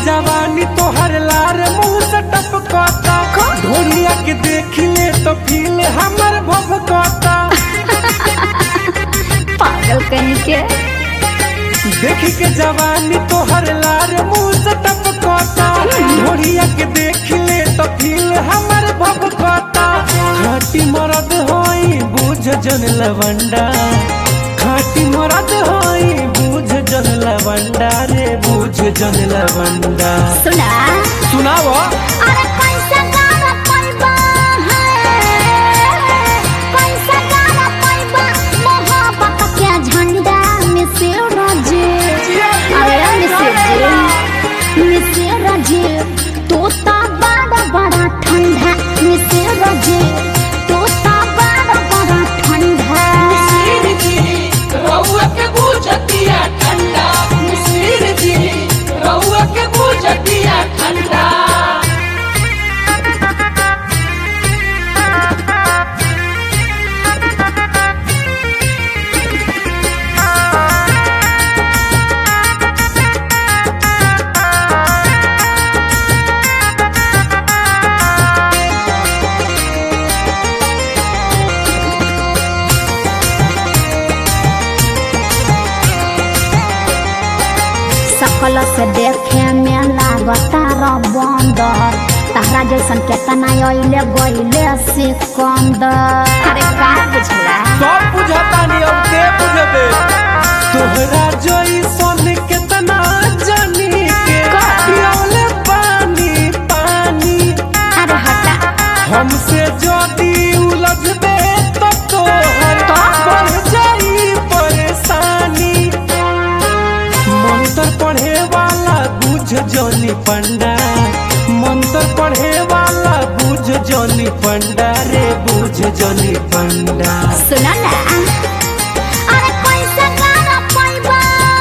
जवानी तोहर लार मुंह से टपकता ढोलिया के देखी ले तो फील हमर भभकता पागल कहीं के देखी के जवानी तोहर लार मुंह से टपकता ढोलिया के देखी ले तो फील हमर भभकता खाटी मरद होई बुझ जन लवंडा खाटी मरद होई बुझ जन लवंडा रे बुझ जन लवंडा सुना सुनावो अरे कैसा गाना पैबा है कैसा गाना पैबा मोहब्बत के झंडा में से रजे अरे में से जे में से रजे तोता बड़ा बड़ा ठंडा में से रजे तोता बड़ा बड़ा ठंडा मिसिर जी रउआ के बुझतिया ठंडा मिसिर जी रउआ के बुझतिया ठंडा सकल से देखे में लागता र बंदर तारा जैसन केतना अइले गइले सिकंदर अरे का बुझला सब बुझता नहीं अब दे बुझबे तोहरा जोई सोन केतना जानी के पियोले पानी पानी अरे हटा हमसे जदी उलझबे तो तोहर बढ़ जाई परेशानी मंत्र पढ़े वाला बुझ जोनी पंडा मंत्र पढ़े वाला बुझ जोनी पंडा रे बुझ जोनी पंडा सुना ना अरे कैसा गाना पैबा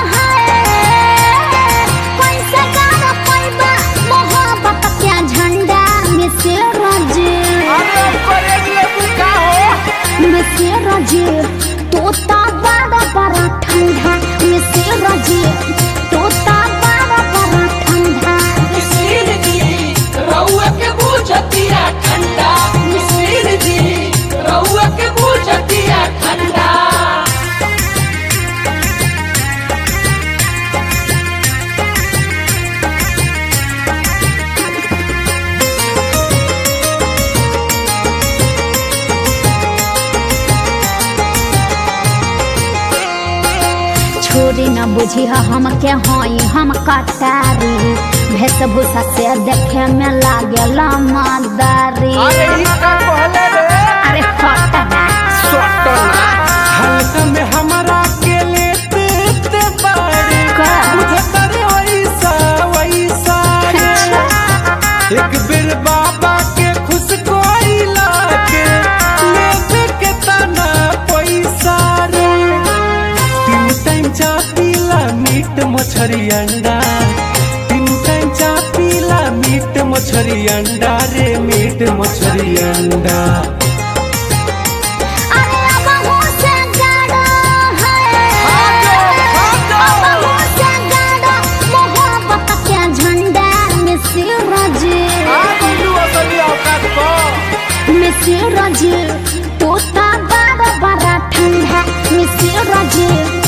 है कैसा गाना पैबा मोहब्बत के झंडा में से रजे में से रजे तोता बड़ा बड़ा ठंडा में से रजे तोता बड़ा बड़ा ठंडा मिसिर जी रउआ के बुझतिया ठंडा मिसिर जी रउआ के बुझतिया ठंडा छोरी न बुझी हम के हई हम कटारी वेशभूषा से देखे में लागेला मदारी अरे फटना हल्का में हमरा के लेते ते बारे का? बुझता रे वैसा वैसा रे एक बेर बाबा के खुश कोइला के लेते के तना पैसा रे तीन टाइम चा पीला मीट मछरी अंडा तीन टाइम चा पीला मीट मछरी अंडा रे मीट मछरी अंडा अरे अब हो से गाड़ा है अब हो से गाड़ा मोहब्बत के झंडा में से रजे में से रजे तोता बड़ा बड़ा ठंडा में से रजे